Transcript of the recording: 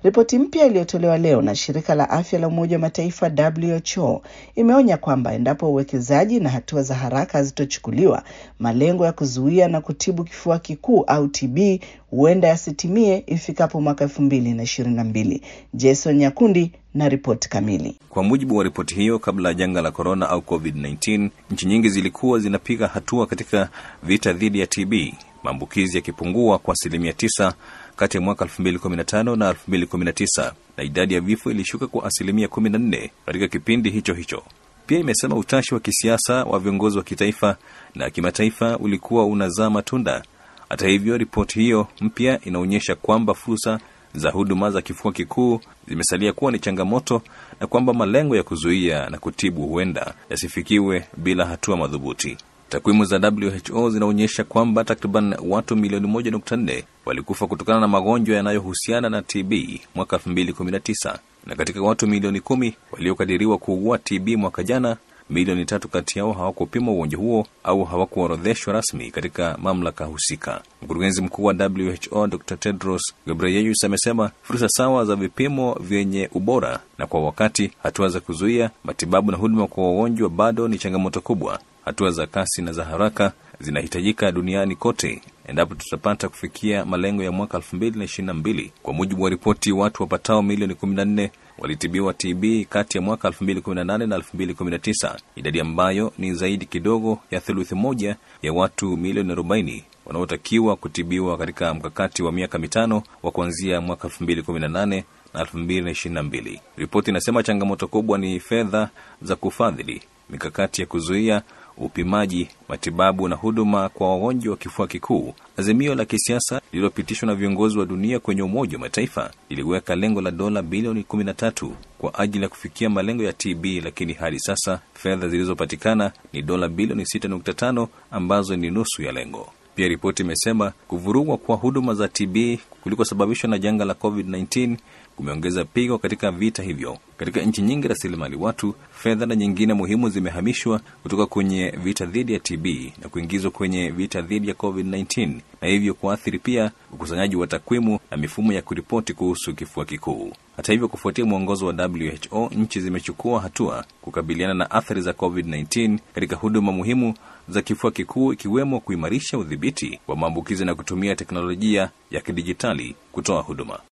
Ripoti mpya iliyotolewa leo na shirika la afya la Umoja wa Mataifa WHO imeonya kwamba endapo uwekezaji na hatua za haraka hazitochukuliwa, malengo ya kuzuia na kutibu kifua kikuu au TB huenda yasitimie ifikapo mwaka elfu mbili na ishirini na mbili. Jason Nyakundi na ripoti kamili. Kwa mujibu wa ripoti hiyo, kabla ya janga la korona au COVID-19, nchi nyingi zilikuwa zinapiga hatua katika vita dhidi ya TB, maambukizi yakipungua kwa asilimia tisa kati ya mwaka 2015 na 2019 na idadi ya vifo ilishuka kwa asilimia 14 katika kipindi hicho hicho. Pia imesema utashi wa kisiasa wa viongozi wa kitaifa na kimataifa ulikuwa unazaa matunda. Hata hivyo, ripoti hiyo mpya inaonyesha kwamba fursa za huduma za kifua kikuu zimesalia kuwa ni changamoto na kwamba malengo ya kuzuia na kutibu huenda yasifikiwe bila hatua madhubuti. Takwimu za WHO zinaonyesha kwamba takriban watu milioni 1.4 walikufa kutokana na magonjwa yanayohusiana na TB mwaka 2019 na katika watu milioni kumi waliokadiriwa kuugua TB mwaka jana, milioni tatu kati yao hawakupima ugonjwa huo au hawakuorodheshwa rasmi katika mamlaka husika. Mkurugenzi mkuu wa WHO Dr Tedros Ghebreyesus amesema fursa sawa za vipimo vyenye ubora na kwa wakati, hatua za kuzuia, matibabu na huduma kwa wagonjwa bado ni changamoto kubwa. Hatua za kasi na za haraka zinahitajika duniani kote endapo tutapata kufikia malengo ya mwaka 2022. Kwa mujibu wa ripoti, watu wapatao milioni 14 walitibiwa TB kati ya mwaka 2018 na 2019, idadi ambayo ni zaidi kidogo ya theluthi moja ya watu milioni 40 wanaotakiwa kutibiwa katika mkakati wa miaka mitano wa kuanzia mwaka 2018 na 2022. Ripoti inasema changamoto kubwa ni fedha za kufadhili mikakati ya kuzuia upimaji, matibabu na huduma kwa wagonjwa wa kifua kikuu. Azimio la kisiasa lililopitishwa na viongozi wa dunia kwenye Umoja wa Mataifa liliweka lengo la dola bilioni 13 kwa ajili ya kufikia malengo ya TB, lakini hadi sasa fedha zilizopatikana ni dola bilioni 6.5 ambazo ni nusu ya lengo. Pia ripoti imesema kuvurugwa kwa huduma za TB kulikosababishwa na janga la COVID-19 kumeongeza pigo katika vita hivyo. Katika nchi nyingi, rasilimali watu, fedha na nyingine muhimu zimehamishwa kutoka kwenye vita dhidi ya TB na kuingizwa kwenye vita dhidi ya COVID-19 na hivyo kuathiri pia ukusanyaji wa takwimu na mifumo ya kuripoti kuhusu kifua kikuu. Hata hivyo, kufuatia mwongozo wa WHO, nchi zimechukua hatua kukabiliana na athari za COVID-19 katika huduma muhimu za kifua kikuu ikiwemo kuimarisha udhibiti wa maambukizi na kutumia teknolojia ya kidijitali kutoa huduma.